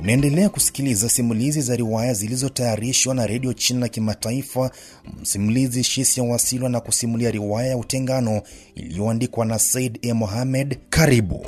Unaendelea kusikiliza simulizi za riwaya zilizotayarishwa na redio China Kimataifa. Msimulizi Shisia Wasilwa na kusimulia riwaya ya Utengano iliyoandikwa na Said E. Mohamed. Karibu.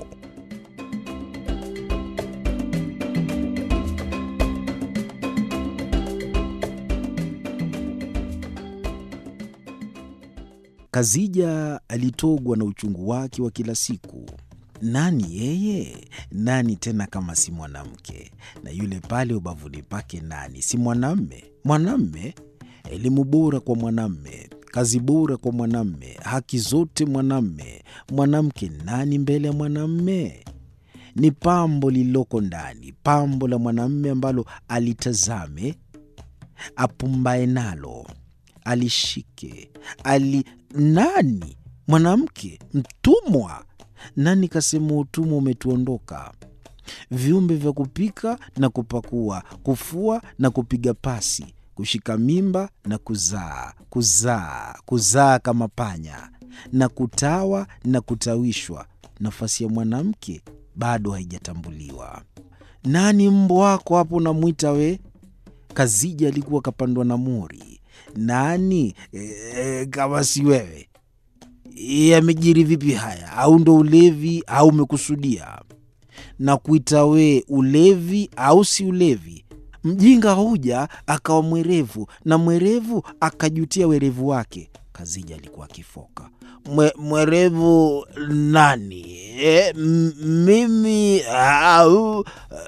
Kazija alitogwa na uchungu wake wa kila siku. Nani yeye? Nani tena kama si mwanamke? Na yule pale ubavuni pake nani? Si mwanamme? Mwanamme, elimu bora kwa mwanamme, kazi bora kwa mwanamme, haki zote mwanamme. Mwanamke nani mbele ya mwanamme? Ni pambo lililoko ndani, pambo la mwanamme ambalo alitazame, apumbae nalo, alishike, ali nani? Mwanamke mtumwa nani kasema utumwa umetuondoka? Viumbe vya kupika na kupakua, kufua na kupiga pasi, kushika mimba na kuzaa, kuzaa, kuzaa kama panya, na kutawa na kutawishwa. Nafasi ya mwanamke bado haijatambuliwa. Nani mbwa wako hapo unamwita we? Kazija alikuwa kapandwa na mori. Nani e, kama si wewe? Yamejiri vipi haya? Au ndo ulevi au umekusudia? Na kuita we ulevi au si ulevi? Mjinga huja akawa mwerevu na mwerevu akajutia werevu wake. Kazija alikuwa akifoka. Mwe, mwerevu nani? E, mimi au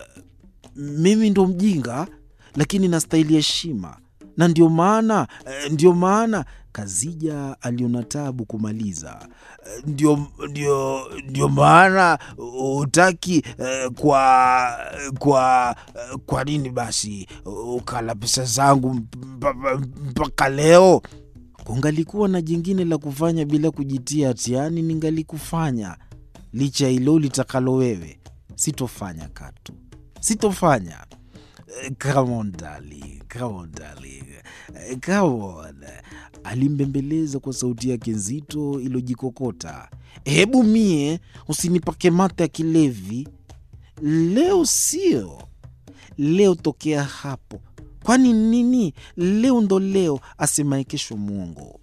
mimi ndo mjinga, lakini nastahili heshima na ndio maana ndio maana Kazija aliona tabu kumaliza. Ndio, ndio, ndio maana utaki kwa kwa kwa nini basi ukala pesa zangu mpaka leo? Kungalikuwa na jingine la kufanya bila kujitia hatiani, ningalikufanya. Licha hilo litakalo wewe, sitofanya katu, sitofanya. Come on darling, come on darling, come on. Alimbembeleza kwa sauti yake nzito iliyojikokota. Hebu mie usinipake mate ya kilevi leo, sio leo, tokea hapo. Kwani nini? Leo ndo leo, asemaye kesho mwongo.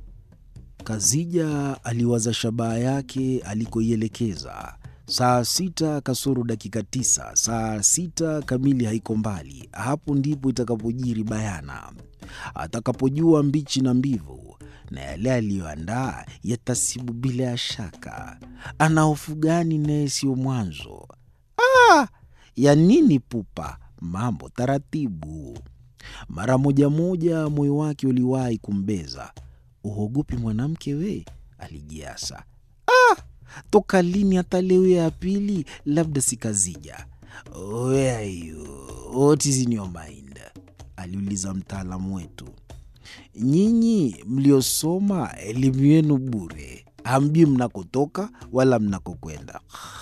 Kazija aliwaza shabaha yake alikoielekeza. Saa sita kasoro dakika tisa, saa sita kamili haiko mbali. Hapo ndipo itakapojiri bayana, atakapojua mbichi na mbivu, na yale aliyoandaa yatasibu bila ya shaka. Ana hofu gani naye siyo mwanzo? Ah, ya nini pupa? Mambo taratibu. Mara moja moja moyo wake uliwahi kumbeza. Uhogopi mwanamke we? Alijiasa. ah! Toka lini hata leo ya pili? Labda si Kazija. Where are you? What is in your mind? aliuliza mtaalamu wetu. Nyinyi mliosoma elimu yenu bure, hamjui mnakotoka wala mnakokwenda.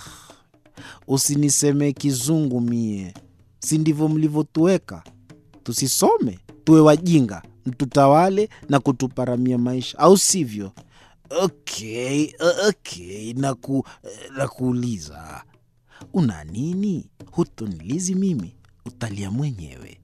Usiniseme kizungu mie, si ndivyo mlivyotuweka? Tusisome tuwe wajinga, mtutawale na kutuparamia maisha, au sivyo? Okay, okay, naku, nakuuliza una nini? Hutonilizi mimi, utalia mwenyewe.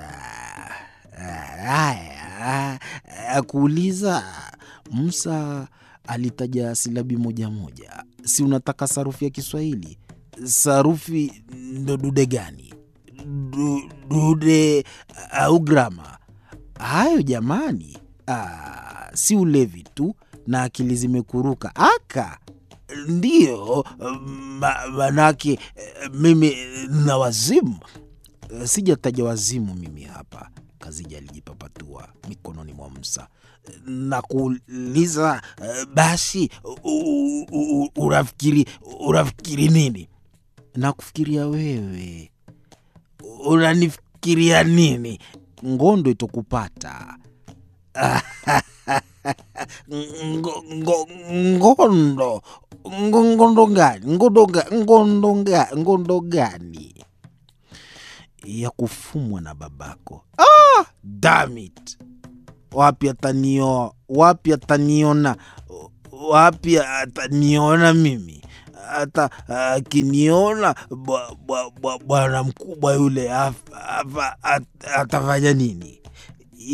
Haya, akuuliza. Musa alitaja silabi moja moja. Si unataka sarufi ya Kiswahili? Sarufi ndo dude gani? Du, dude au grama? Hayo jamani, ah, si ulevi tu na akili zimekuruka aka ndiyo manake mimi na wazimu. Sijataja wazimu mimi hapa. Kazija alijipapatua mikononi mwa Musa na kuuliza basi, unafikiri unafikiri nini? Na kufikiria wewe. Unanifikiria nini? Ngondo itokupata ngondo ngondo gani? Ngondo gani ya kufumwa na babako? Ah, damn it! Wapi atanioa? Wapi ataniona? Wapi ataniona mimi? hata akiniona bwa- bwa- bwa- bwana mkubwa yule af- afa- at- atafanya nini?